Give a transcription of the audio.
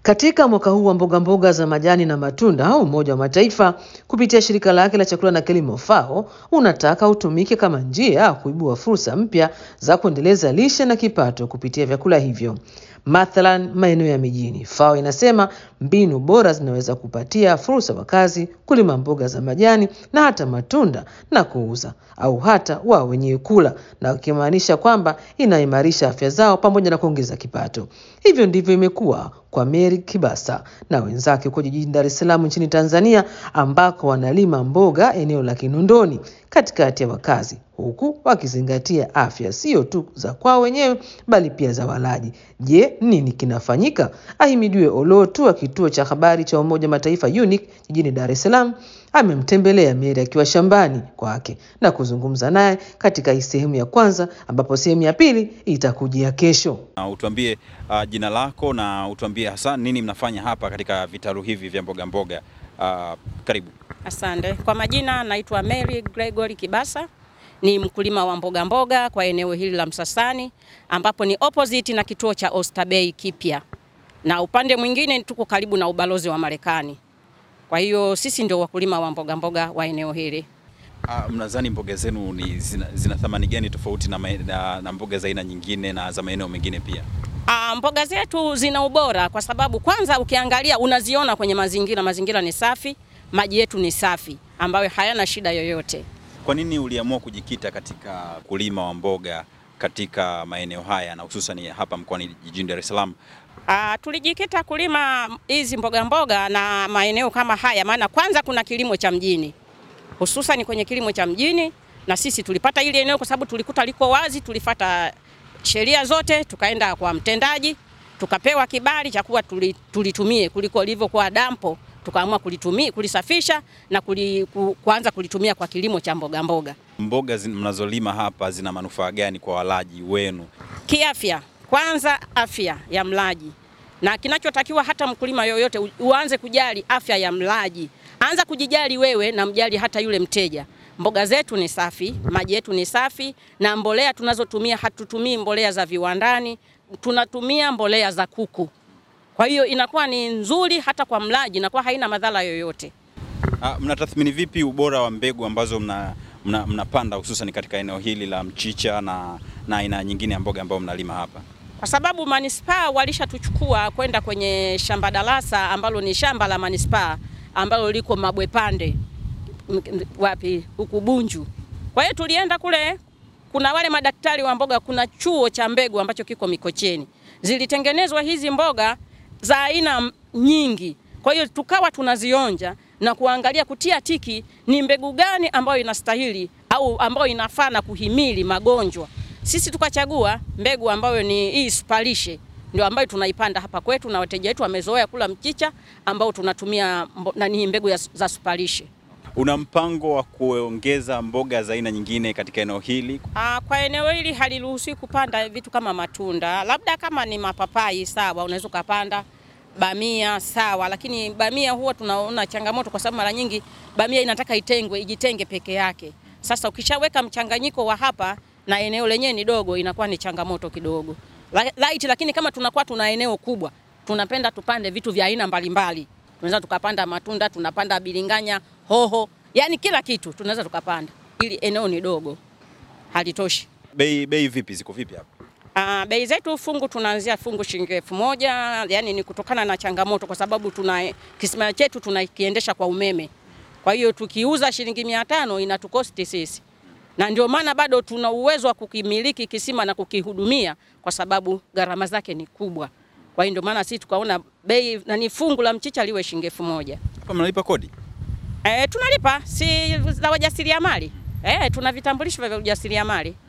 Katika mwaka huu wa mboga mboga za majani na matunda, Umoja wa Mataifa kupitia shirika lake la chakula na kilimo FAO unataka utumike kama njia ya kuibua fursa mpya za kuendeleza lishe na kipato kupitia vyakula hivyo. Mathalan, maeneo ya mijini, FAO inasema mbinu bora zinaweza kupatia fursa wakazi kulima mboga za majani na hata matunda na kuuza au hata wao wenyewe kula, na ukimaanisha kwamba inaimarisha afya zao pamoja na kuongeza kipato. Hivyo ndivyo imekuwa kwa Mary Kibasa na wenzake huko jijini Dar es Salaam nchini Tanzania, ambako wanalima mboga eneo la Kinondoni katikati ya wakazi, huku wakizingatia afya sio tu za kwao wenyewe bali pia za walaji. Je, nini kinafanyika? Ahimidiwe Olotu wa kituo cha habari cha Umoja Mataifa UNIC jijini Dar es Salaam amemtembelea Mary akiwa shambani kwake na kuzungumza naye katika hii sehemu ya kwanza, ambapo sehemu ya pili itakujia kesho. Uh, utuambie uh, jina lako na utuambie hasa nini mnafanya hapa katika vitalu hivi vya mboga mboga. Uh, karibu. Asante. Kwa majina naitwa Mary Gregory Kibasa, ni mkulima wa mboga mboga kwa eneo hili la Msasani ambapo ni opposite na kituo cha Oysterbay kipya, na upande mwingine tuko karibu na ubalozi wa Marekani. Kwa hiyo sisi ndio wakulima wa mboga mboga wa eneo hili. Uh, mnadhani mboga zenu ni zina, zina thamani gani tofauti na, mae- na, na mboga za aina nyingine na za maeneo mengine pia? Ah, mboga zetu zina ubora kwa sababu kwanza ukiangalia unaziona kwenye mazingira, mazingira ni safi, maji yetu ni safi ambayo hayana shida yoyote. Kwa nini uliamua kujikita katika kulima wa mboga katika maeneo haya na hususan hapa mkoani jijini Dar es Salaam? Ah, tulijikita kulima hizi mboga mboga na maeneo kama haya, maana kwanza kuna kilimo cha mjini, hususan kwenye kilimo cha mjini, na sisi tulipata hili eneo kwa sababu tulikuta liko wazi, tulifata sheria zote, tukaenda kwa mtendaji tukapewa kibali cha kuwa tuli- tulitumie kuliko lilivyokuwa dampo, tukaamua kulitumia kulisafisha na kuli, ku, kuanza kulitumia kwa kilimo cha mboga mboga. Mboga zin- mnazolima hapa zina manufaa gani kwa walaji wenu? Kiafya, kwanza afya ya mlaji, na kinachotakiwa hata mkulima yoyote u- uanze kujali afya ya mlaji. Anza kujijali wewe na mjali hata yule mteja. Mboga zetu ni safi, maji yetu ni safi, na mbolea tunazotumia hatutumii mbolea za viwandani, tunatumia mbolea za kuku. Kwa hiyo inakuwa ni nzuri hata kwa mlaji, inakuwa haina madhara yoyote. Ah, mnatathmini vipi ubora wa mbegu ambazo mna, mna, mnapanda hususan katika eneo hili la mchicha na na aina nyingine ya mboga ambayo mnalima hapa? kwa sababu manispaa walishatuchukua kwenda kwenye shamba darasa ambalo ni shamba la manispaa ambalo liko Mabwepande m- m- wapi huku Bunju. Kwa hiyo tulienda kule, kuna wale madaktari wa mboga, kuna chuo cha mbegu ambacho kiko Mikocheni, zilitengenezwa hizi mboga za aina m- nyingi. Kwa hiyo tukawa tunazionja na kuangalia kutia tiki ni mbegu gani ambayo inastahili au ambayo inafaa na kuhimili magonjwa. Sisi tukachagua mbegu ambayo ni hii supalishe, ndio ambayo tunaipanda hapa kwetu, na wateja wetu wamezoea kula mchicha ambao tunatumia mbo- nani mbegu ya, za supalishe. Una mpango wa kuongeza mboga za aina nyingine katika eneo hili? Ah, kwa eneo hili haliruhusiwi kupanda vitu kama matunda, labda kama ni mapapai sawa, unaweza ukapanda bamia sawa, lakini bamia huwa tunaona changamoto kwa sababu mara nyingi bamia inataka itengwe, ijitenge peke yake. Sasa ukishaweka mchanganyiko wa hapa na eneo lenyewe ni dogo, inakuwa ni changamoto kidogo La- light, lakini kama tunakuwa tuna eneo kubwa, tunapenda tupande vitu vya aina mbalimbali. Tunaweza tukapanda matunda, tunapanda bilinganya, hoho, yani kila kitu tunaweza tukapanda, ili eneo ni dogo halitoshi. Bei bei vipi, ziko vipi hapa? Uh, bei zetu fungu tunaanzia fungu shilingi elfu moja yani ni kutokana na changamoto, kwa sababu tuna kisima chetu tunakiendesha kwa umeme. Kwa hiyo tukiuza shilingi mia tano inatukosti sisi, na ndio maana bado tuna uwezo wa kukimiliki kisima na kukihudumia, kwa sababu gharama zake ni kubwa. Kwa hiyo ndio maana sisi tukaona bei nani fungu la mchicha liwe shilingi elfu moja. Hapa mnalipa kodi? E, tunalipa si za wajasiriamali e, tuna vitambulisho vya ujasiriamali